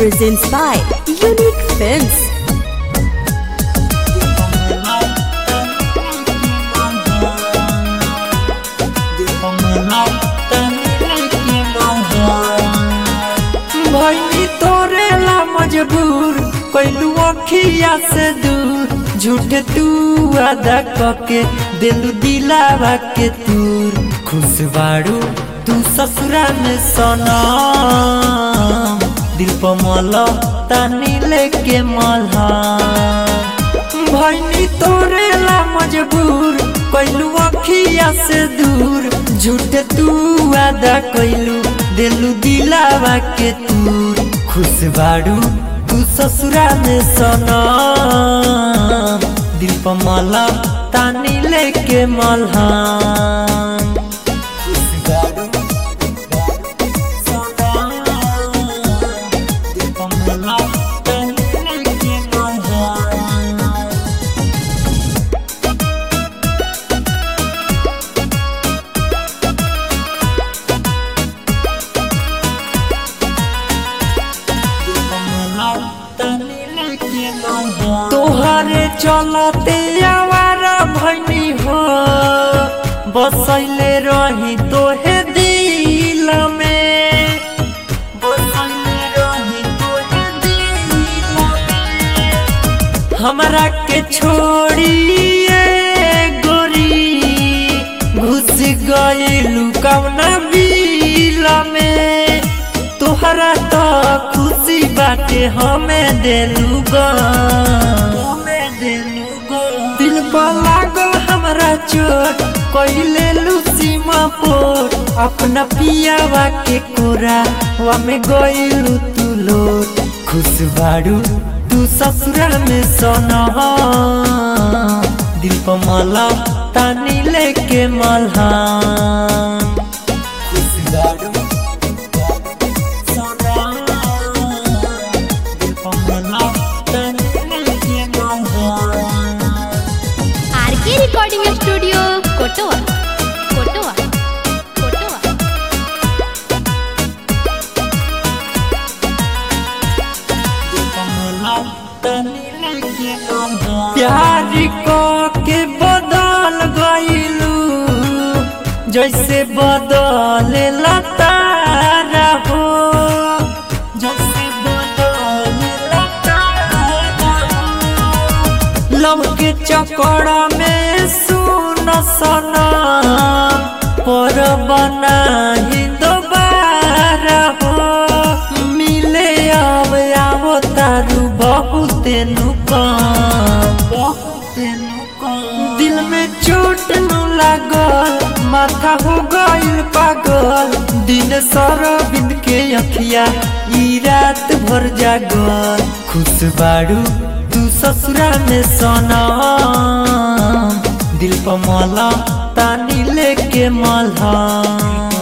presents by Unique Films. भैनी तोरे ला मजबूर कैलू अखिया से दूर झूठ तू अदा कके दिलू दिलावा के तूर खुश बाड़ू तू ससुरा में सना दिल पर मल तानी लेके मल्हा भैनी तोरे ला मजबूर कैलू अखिया से दूर झूठ तू वादा कैलू दिलू दिलावा के तूर खुश बाड़ू तू ससुरा में सना दिल पर मला तानी लेके मल्हा खुश बाड़ू सना, दिल पर मला तानी लेके मल्हा तोहरे चलते आवारा भैनी हो बसैले रही तोहे दिल में बसैले रही तोहे दिल में हमरा के छोड़िए गोरी घुस गइलू कौना बिल में तोहरा तो खुशी बाटे हमें देलू दिल पर लागल हमरा चोट कइले सीमा पोट अपना पियावा के कोरा वा में गइलू तू लोट खुश बाड़ू तू ससुरा में सोना दिल पर मला तानी लेके मल्हा खुश बाड़ू RK Recording Studio, Kotoa. Kotoa. Kotoa. प्यार को के बदल गइलू जैसे बदले लतारा हो जैसे बदले लतारा हो। लव के चक्कर में सुन सना पर बना ही दोबारा हो मिले अब आवो तारू बहुत नुकाम दिल में चोट न लागल माथा हो गइल पागल दिन सारा बिंद के अखिया ई रात भर जागल खुश बाड़ू तू ससुरा में सोना दिल पर मला तानी लेके मल्हा